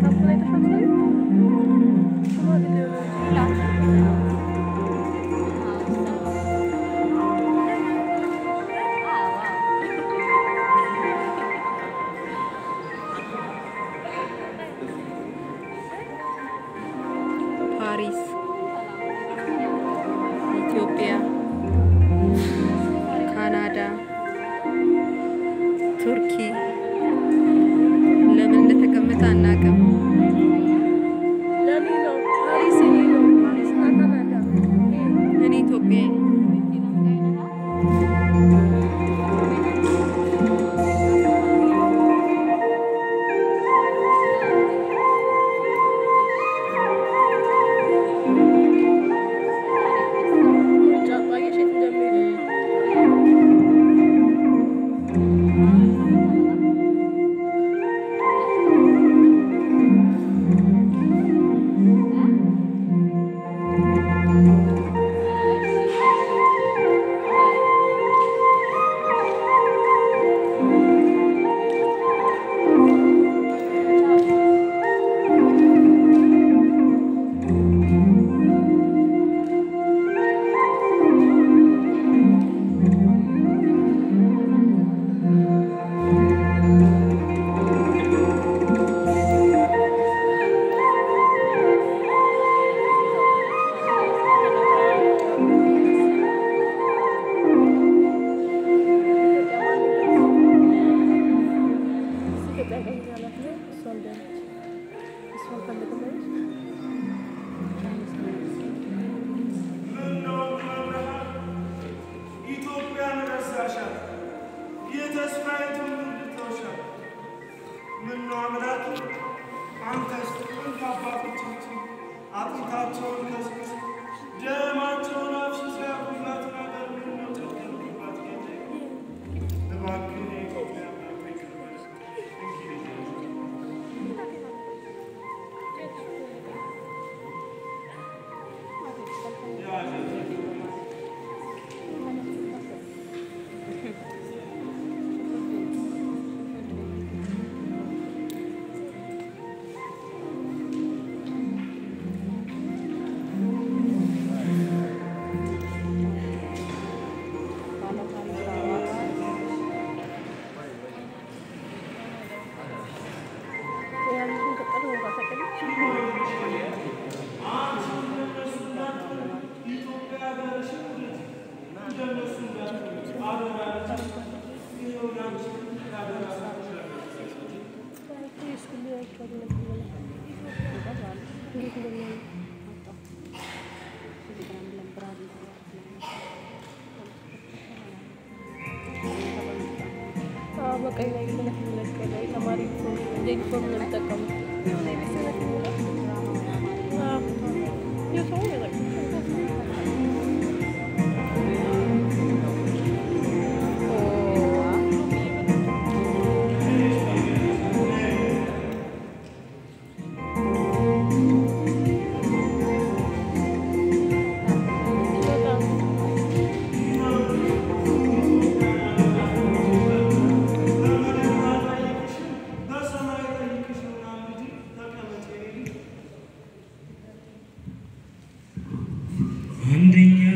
ፓሪስ፣ ኢትዮጵያ፣ ካናዳ፣ ቱርኪ ለምን እንደተቀመጠ አናውቅም። እኔ ኢትዮጵያ ኢትዮጵያን ረሳሻት፣ የተስፋይቱን ልተውሻል። ምነው አምላክ አንተስ ጥንት አባቶቻችን አጥንታቸውን ከስክስ ደማቸውን አፍስሰ ያቁላት ነገር ምነው ጨከንክባት ጌታዬ? እባክህ የኢትዮጵያ አምላክ ይቅር በለን። እንግዲህ በቀኝ ላይ ምንመለከለ ተማሪ ዩኒፎርም ነው የሚጠቀሙት። የሰው በሰማይ ጠይቅሽና ልጅ ተቀመጪ አንደኛ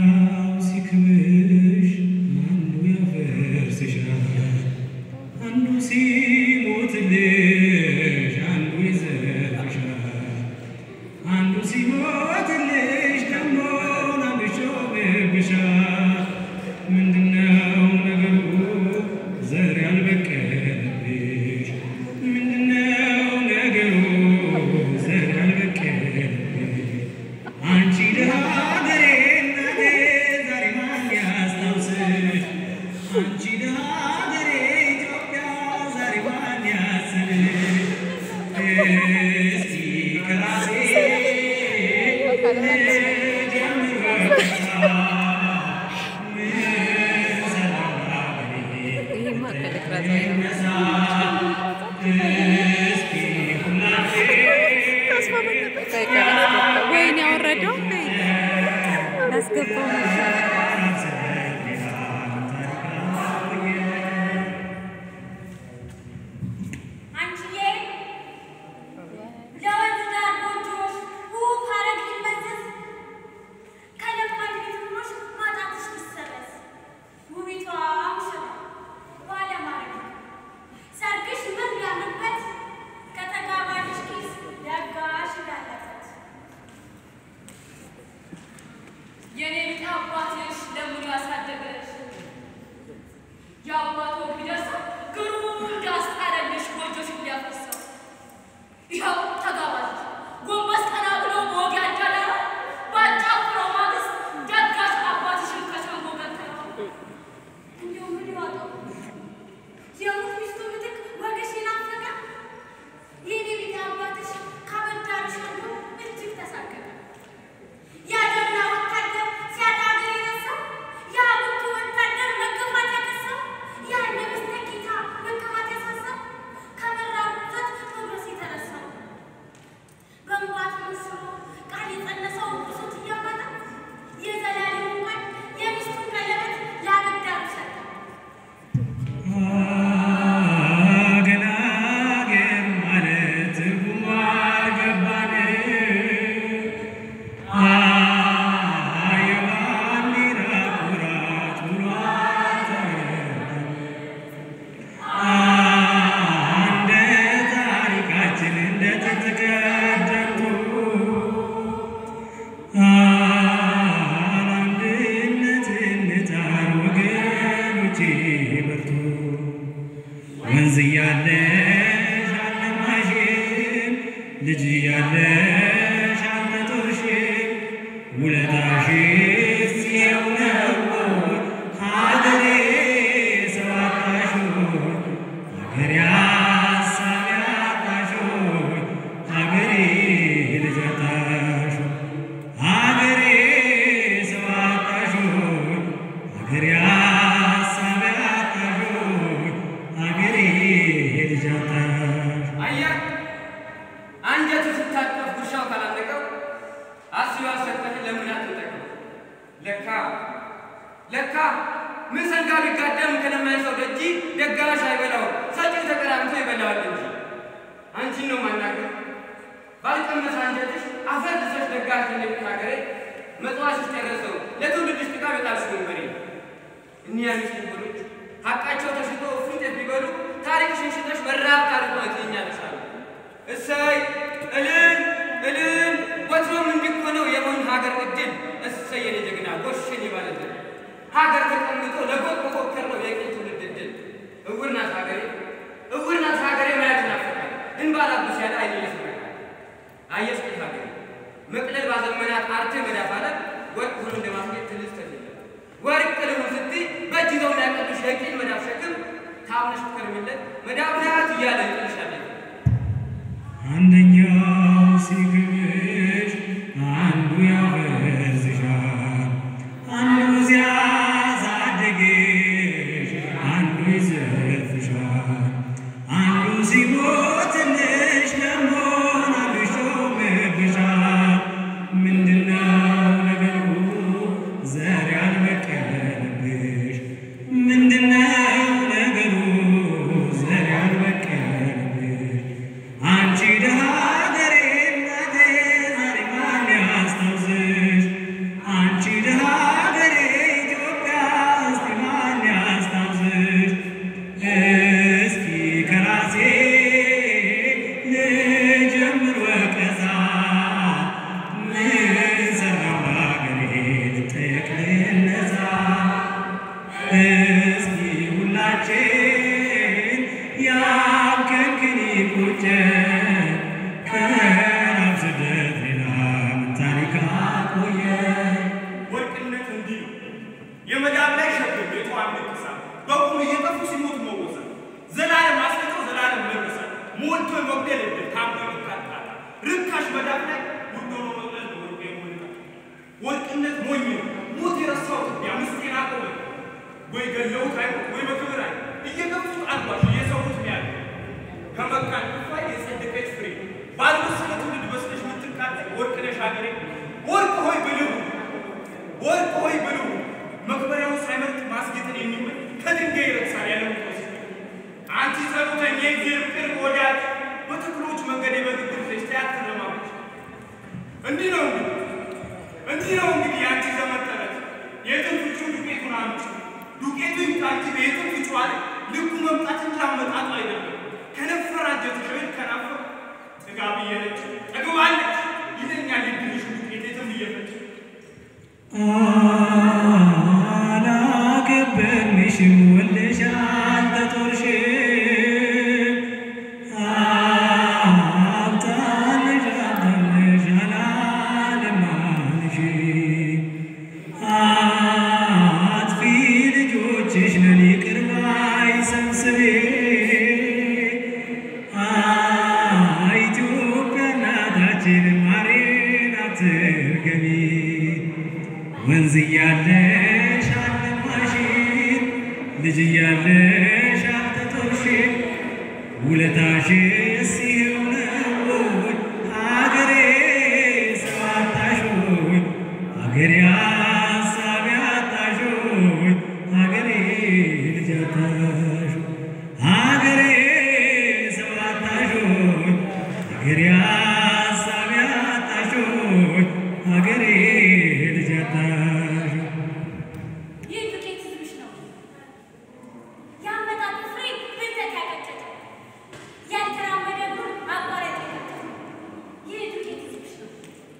ልጅ ያለሽ አልተጦርሽ ውለታሽስ ይኸው ነው ሀገሬ ሰው አጣሽ ሀገሬ ሀሳብ ያጣሽ ሀገሬ ልጅ አጣሽ ሀገሬ ሰው አጣሽ ሀገሬ ሀሳብ ያጣሽ ሀገሬ ልጅ አጣሽ አየህ አንጀቱ ስታቀፍ ጉርሻው ካላለቀው አስቢ ያልሰጠህ ለምን አትጠቀም? ለካ ለካ ምን ሰንጋ ቢጋደም ከለማኝ ሰው ደጅ ደጋሽ አይበላው ሰጪው ተቀራምቶ ይበላዋል እንጂ አንቺን ነው ማናገር ባልቀመሰ አንጀትሽ አፈር ልሰሽ ደጋሽ እንደምታገሬ መጽዋዕትሽ ጨረሰው ለትውልድሽ ጥቃ በጣልሽ ወንበሬ እኒያ ምስኪን ሆኖች ሀቃቸው ተሽጦ እፉኝት ቢበሉ ታሪክሽን ሽጠሽ በራብ ታሪክ ትኛለሻሉ። እሰይ እልል እልል ወትሮም እንዲኮነው የሆን ሀገር እድል እሰይ የኔ ጀግና ጎሽን ይባልልን ሀገር ተቀምጦ ለጎጥ መፎከር ነው የቅኝ ትውልድ እድል እውር ናት ሀገሬ እውር ናት ሀገሬ ማየት ናፍቃል እንባላብስ ያለ አይን ይስመቃል አየሽ ቅኝ ሀገሬ መቅለል ባዘመናት አርቴ መዳፍ አለ ወርቅ ሆኖ እንደማስጌጥ ትልስ ተችለ ወርቅ ልሁን ስትይ በእጅ ይዘው እንዳያቀልሽ የቂል መዳፍ ሸክም ታምነሽ ትከርሚለት መዳብ ናት እያለ ይጥልሻለን አንደኛው ሲግብሽ አንዱ ያፈርስሻል፣ አንዱ ሲያሳድግሽ አንዱ ይዘርፍሻል፣ አንዱ ሲሞትልሽ ደግሞ አንዱ ይሾምብሻል። ምንድነው ነገሩ ዘር ያልበቀለብሽ? ምንድነው ነገሩ ዘር ያልበቀለብሽ? አንቺ ደሃ ሀገሬ እናቴ ዛሬ ማን ያስታውስሽ? አንቺ ደሃ ሀገሬ ኢትዮጵያ እስቲ ማን ያስታውስሽ? እስኪ ከራሴ ልጀምር ወቀሳ ምን ሰራሁ ለሀገሬ ልጠየቅ ልነሳ እስኪ ሁላችን ያምከንክን ይቁጨን ከራብ ስደት ሌላ ምን ታሪክ አቆየን? ወርቅነት እንዲህ ነው። የመዳብ ላይ ሸክም የተዋን ንቅሳት በቁም እየጠፉ ሲሞቱ መወሰን ዘላለም አስቀጠው ዘላለም መረሳት ሞልቶ መግደል እድል ታምቶ ይካታል ርካሽ መዳብ ላይ ውድ ሆኖ መቅለል ነው ወርቅ የሞላ ወርቅነት ሞኝ ነው። ሞት የረሳው ኢትዮጵያ ምስጢር አቆመ ወይ ገለውት አይሞት ወይ በክብር አይ እየገፉት አልባሽ እየሰዉት ነው ያለ ከመካን ክፋይ የጸደቀች ፍሬ ባልበሰለ ትውልድ በስለሽ ምትቃጠል ወርቅ ነሽ ሀገሬ ወርቅ ሆይ ብልሁ ወርቅ ሆይ ብልሁ መክበሪያውን ሳይመርጥ ማስጌጥን የሚመኝ ከድንጋይ ይረግሳል ያለ ምቆስ አንቺ ጸሎተኛ የእግዚአብሔር ቅርብ ወዳጅ በተክሎች መንገድ የበግግር ፍሬሽ ተያትር ለማመች እንዲህ ነው እንግዲህ እንዲህ ነው እንግዲህ የአንቺ ዘመን ተረት የትም ፍጩ ዱቄቱን አምጪ ዱቄቱ ይምጣ እንጂ በየትም ፍጩ አለ ልኩ መምጣት እንጂ አመጣጡ አይደለም ከነፈር አንጀትሽ ወይ ከናፈር ጥጋብ እየነች ጠግባለች ይለኛል የድልሽ ዱቄት የትም እየፈጭ አላከበርንሽም ወልደሻል ተጦርሽም አብጣልሽ አብጣልሽ አላለማንሽም አጥፊ ልጆችሽ ነን ይቅር ባይ ሰብስቤ ኢትዮጵያ እናታችን ማሬን አትርገሚ ወንዝ እያለሽ አልለማሽን ልጅ እያለሽ አልተጦርሽም ውለታሽስ ይኸው ነው ሀገሬ ሰው አጣሽ ሆይ ሀገሬ ሀሳብ ያጣሽ ሆይ ሀገሬ ልጅ አጣሽ ሀገሬ ሰው አጣሽ ሆይ ሀገሬ ሀሳብ ያጣሽ ሆይ ሀገሬ ልጅ አጣሽ ይህ ዱቄት ህዝብሽ ነው። ያመጣጡ ፍሬ ብልጠት ያቀጨጨ ያልተራመደ እግሩን አቋራጭ የቀጨጨ ይህ ዱቄት ህዝብሽ ነው።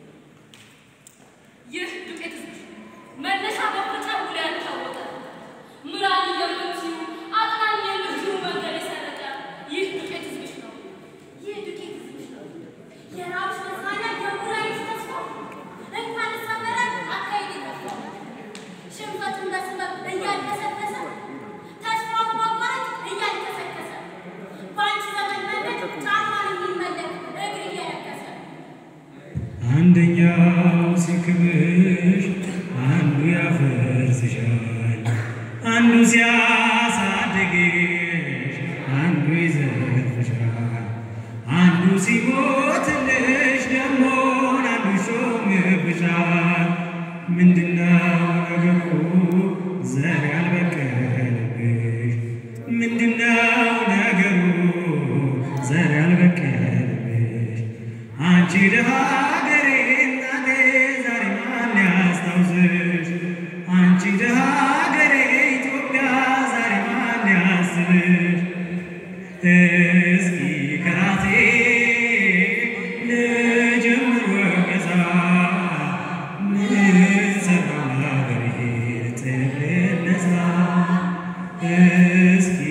ይህ ዱቄት ህዝብሽ መነሻ መፈጫ ውሎ ያልታወቀ ምራን የምትዩ አጥናኝ የምትዩ መንገድ የሰረቀ ይህ ዱቄት ህዝብሽ ነው። ይህ ዱቄት ህዝብሽ ነው። አንደኛው ሲክብሽ አንዱ ያፈርስሻል፣ አንዱ ሲያሳድግሽ አንዱ ይዘርፍሻል፣ አንዱ ሲሞትልሽ ደግሞ አንዱ ይሾምብሻል። ምንድነው ነገሩ ዘር ያልበቀለብሽ? ምንድነው ነገሩ ዘር ያልበቀለብሽ? አንቺ ደሃ ሀገሬ እናቴ ዛሬ ማን ያስታውስሽ? አንቺ ደሃ ሀገሬ ኢትዮጵያ ዛሬ ማን ያስብሽ? እስኪ ከራሴ ልጀምር ወቀሳ ምን ሰራው ለሀገሬ ልትነሳ? እስኪ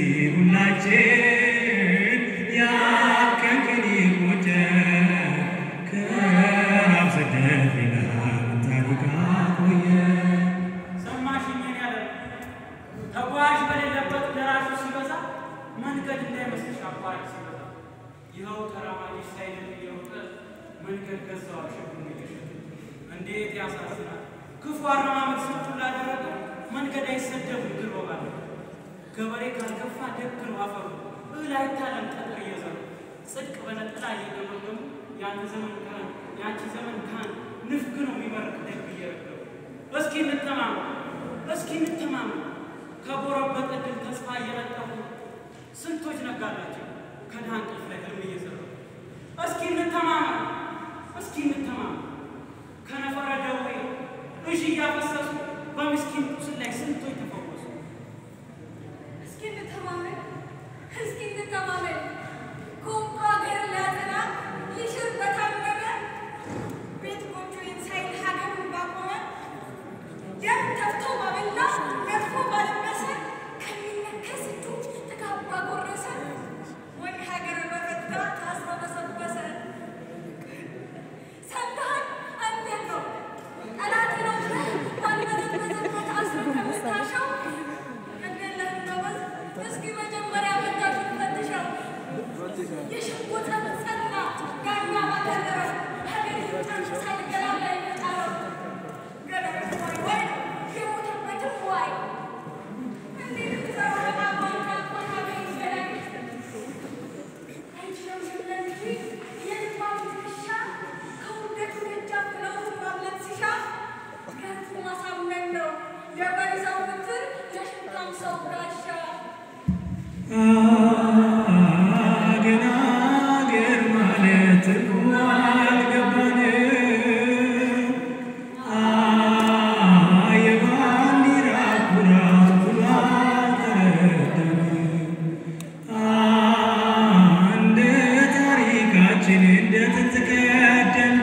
ሁላችን ያከንክን ይቆጨን ከራብ ስደት ሌላ ምን ታሪክ አቆየን? ሰማሽኝን ያለ ተጓዥ በሌለበት ደራሹ ሲበዛ መንገድ እንዳይመስልሽ አቋራጭ ሲበዛ ይኸው ተራማጅ ሳይል እየሮጠ መንገድ ገዛው ሸክም እየሸጠ እንዴት ያሳዝናል! ክፉ አረማመድ ስንቱ ላደረገ መንገድ አይሰደብም ግር ባለ ገበሬ ካልገፋ ደግ ነው አፈሩ እህል አይታለም ጠጠር እየዘሩ ጽድቅ በነጠላ እየገመገሙ የአንተ ዘመን ካህን የአንቺ ዘመን ካህን ንፍግ ነው የሚመርቅ ደግ እየረገሙ እስኪ እንተማመን እስኪ እንተማመን ከጎረበጠ ድል ተስፋ እየለጠፉ ስንቶች ነጋላቸው ከድሃ እንቅልፍ ላይ ህልም እየዘሩ እስኪ እንተማመን እስኪ እንተማመን ከነፈረ ደዌ እዥ እያፈሰሱ በምስኪን ቁስል ላይ ስንቶች ተፈወሱ እስኪ እንተማመን እስኪ እንተማመን ከወንቁ ሀገር ሊያጠና ሊሽር በታመመ ቤት ጎጆዬን ሳይል ሀገሩን ባቆመ ደም ተፍቶ ባበላ ነጥፎ ባለበሰ ከሚነከስ እጁ ጥጋብ ባጎረሰ ወይ ሀገር በፈታ ታስሮ በሰበሰ ሰምተሃል አንተን ነው ጠላት ነው ብለህ ባልበዘበዘበት አስሮ ከምታሻው ገደለህ እንደወዝ እስኪ መጀመሪያ ፈታሹን ፈትሸው የሽጉጥ ጸና ዳኛ ባከረረው ሀገር ይውጣን ሳይገላላ ይመጣለው ገደብ ወይ ወይ የሞተበትም ዋይ እንዴት ብትሰራ በማቋን ካልቆና በይገላኝ አይችልም ብለን እንጂ የልባም ትከሻ ከውርደቱ ደጃፍ ለውም ማምለጥ ሲሻ ገርፎ ማሳመን ነው የበሪዛው ብትር የሽንታም ሰው ጋሻ አገር አገር ማለት ትርጉሙ አልገባንም። የባንዲራ ኩራት ኩሉ አልተረዳንም። እንደ ታሪካችን እንደ ጥንት ቀደምቱ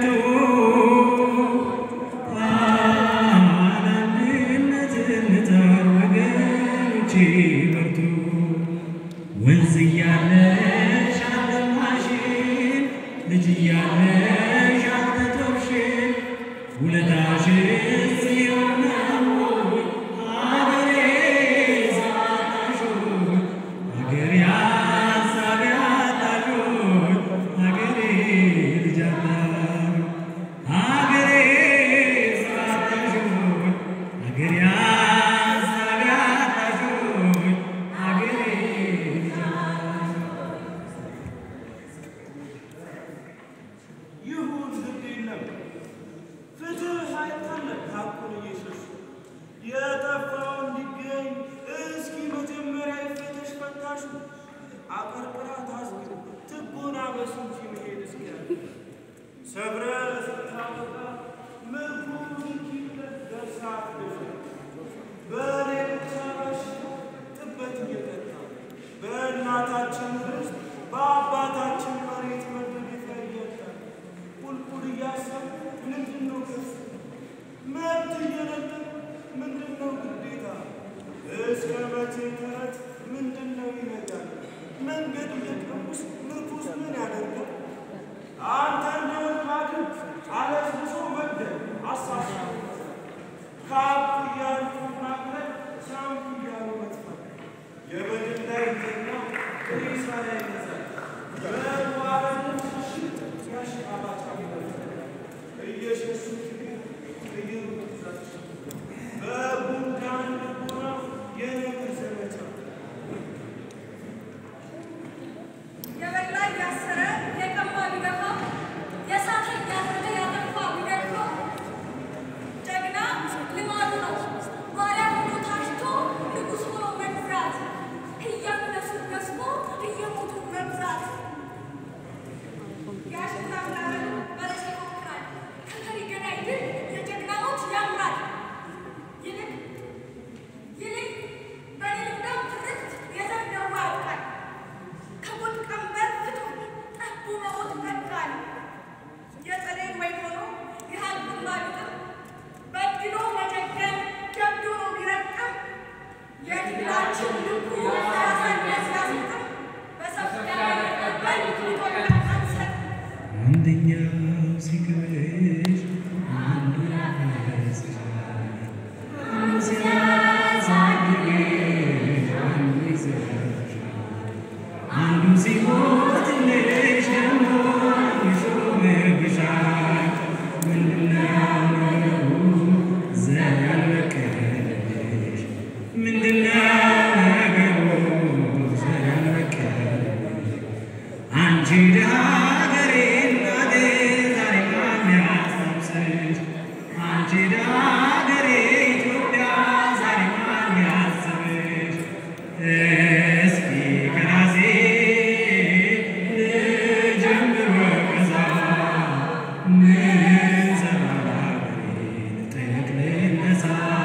አንድነት እንጣር ወገኖቼ በርቱ። ወንዝ እያለሽ አልለማሽን ልጅ እያለሽ አልተጦርሽን ውለታሽን ጽዮን ነው አገሬ ዛታሾን አገሬ አሳቢ አጣሾን አገሬ ልጅ አጣሾን አገሬ ዛታሾን አገሬ አሳቢ አጣሾን አገሬ ልጅ ይሁን ግድ የለም ፍትህ አይታለም ሀቁን እየሸሹ የጠፋው እንዲገኝ እስኪ መጀመሪያ ይፈተሽ ፈታሹ አቀርቅራ ታዝግ ትቦና በሱ እንጂ መሄድ እስኪያል ሰብረ ስታወጣ ምርኩ ንኪለት ደርሳ ትደፍ በሌሎች አራሽ ጥበት እየጠጣ በእናታችን ርስት በአባታችን መሬት መደገፊያ እያጣ ቁልቁል እያሰብ ምንድን ነው ክስ መብት እየነጠቅ ምንድን ነው ግዴታ እስከ መቼ ተረት ምንድን ነው ይነጋል መንገድ እየቀሙስ ምርኩስ ምን ያደርጋል አንተ እንደውን ማድረግ አለስብሶ መግደል አሳሳ ከአብ እያሉ ማቅለል ሳምፕ እያሉ መጥፋት የበድል ላይ ተኛው ሬሳ ላይ አንደኛው ሲክብሽ አንዱ ያፈስሻል አንዱ ሲያሳድግሽ አንዱ ይዘሻል አንዱ ሲሞትልሽ ደግሞ ይሾምብሻል ምንድነው ነገሩ ዘር ያልበቀለሽ ምንድነው ነገሩ ዘር ያልበቀለሽ አንቺ ድሃ ሀገሬ እናቴ ዛሬ የሚያስታውስሽ አንቺ ድሃ ሀገሬ ኢትዮጵያ ዛሬ የሚያስብሽ እስኪ ከራሴ ልጀምር ወቀሳ ምን ሰራሁ ሀገሬን ልጠይቅ ልነሳ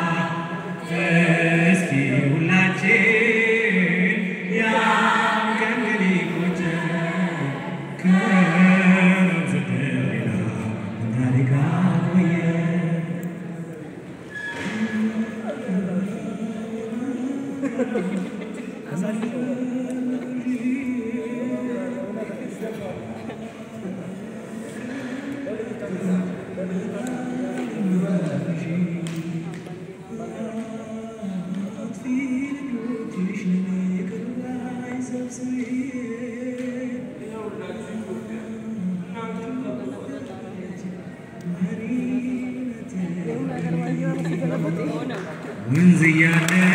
እስኪ ሁላችን ያን ቀን ግን ይቆጨን ከመውሰድ ሌላ ምን ታሪክ አቆየን? ወንዝ እያለ